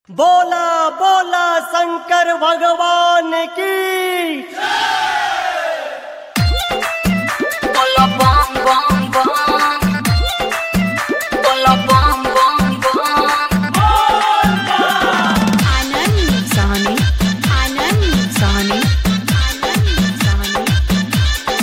बोला बोला शंकर भगवान की Bola bom bom bom. Bola bom bom bom. आनंद साहनी आनंद साहनी आनंद साहनी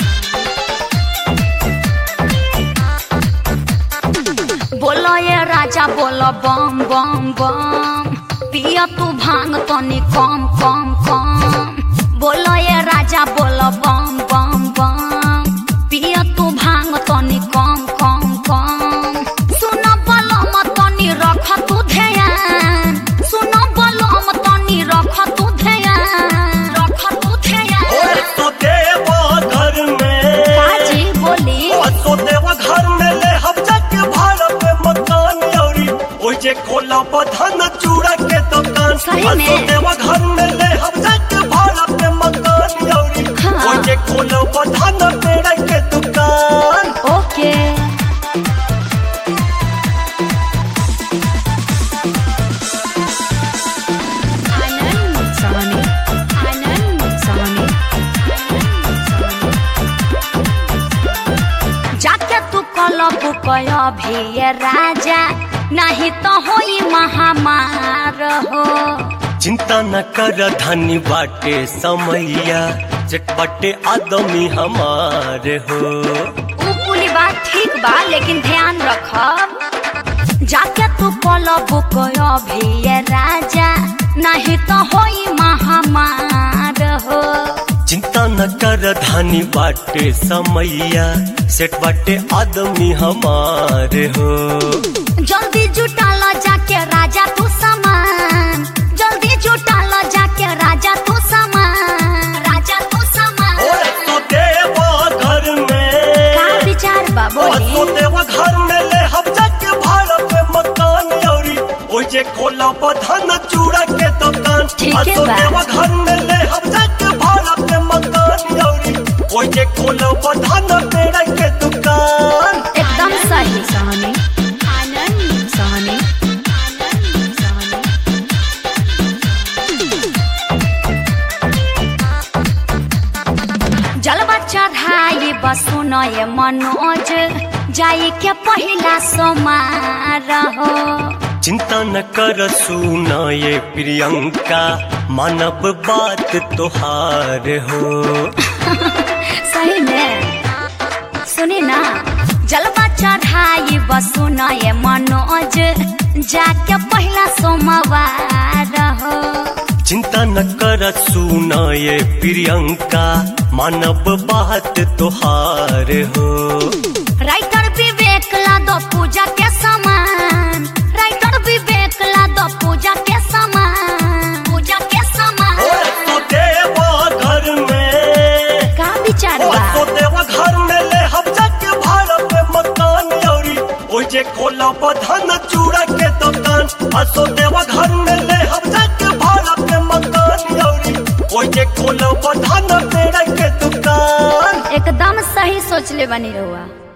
बोलो ये राजा बोलो बम बम बम पिया तू भांग तनी कम कम कम बोलो ये राजा बोलो बम बम बम पिया तू भांग तनी कम कम कम सुन बोलो मत तनी रख तू ध्यान सुन बोलो मत तनी रख तू ध्यान रख तू ध्यान तो देवा घर में काजी बोली तो देवा घर में ले हम जाके भाड़ा पे मकान औरी ओइ जे खोला बधन चूड़ा के दुकान सही में? तो देवा घर में ले हम जाके भाड़ा पे मकान औरी हाँ। ओइ जे खोला बधन पेड़ के दुकान ओके आनंद साहनी आनंद साहनी जाके तू कलब कयो भी ये राजा नहीं तो होई महामार हो चिंता न कर धनी बाटे समैया चटपटे आदमी हमारे हो ऊ पूरी बात ठीक बा लेकिन ध्यान रखब जाके तू कलब कयो भी ये राजा नहीं तो होई महामार हो चिंता न कर धनी बाटे समैया सेठ बाटे आदमी हमारे हो जल्दी जुटा लो जाके राजा तू सामान जल्दी जुटा लो जाके राजा तू सामान राजा तू सामान तो देवा घर में का विचार बा तो बोली देवा घर में ले हम जाके भाड़ा पे मकान औरी ओइ जे खोला बधन चूड़ा के दुकान ठीक है तो बा। देवा घर में ले हम जाके भाड़ा पे मकान औरी ओइ जे खोला बधन पेड़ के दुकान एकदम सही साहनी आनंद साहनी आनंद साहनी जलवा चढ़ाई बसु नये मनोज जाई के पहिला सोमार हो चिंता न कर सुना ये प्रियंका मानव बात तोहार हो सही में सुनी ना जलवा चढ़ाई बसु नये मनोज जाके पहिला सोमवार हो चिंता न कर सुना ये प्रियंका मानव बात तोहार हो राइटर विवेक ला दो पूजा के सामान राइटर विवेक ला दो पूजा के सामान पूजा के सामान तो देवा घर में का विचार ओ बा तो देवा घर में ले हम जाके भाड़ा पे मकान औरी ओइ जे खोला बधन चूड़ा के दुकान आ तो देवा घर में ले हम जाके भाड़ा पे मकान औरी ओइ जे खोला बधन पेड़ के दुकान एकदम सही सोच ले बनी रहुआ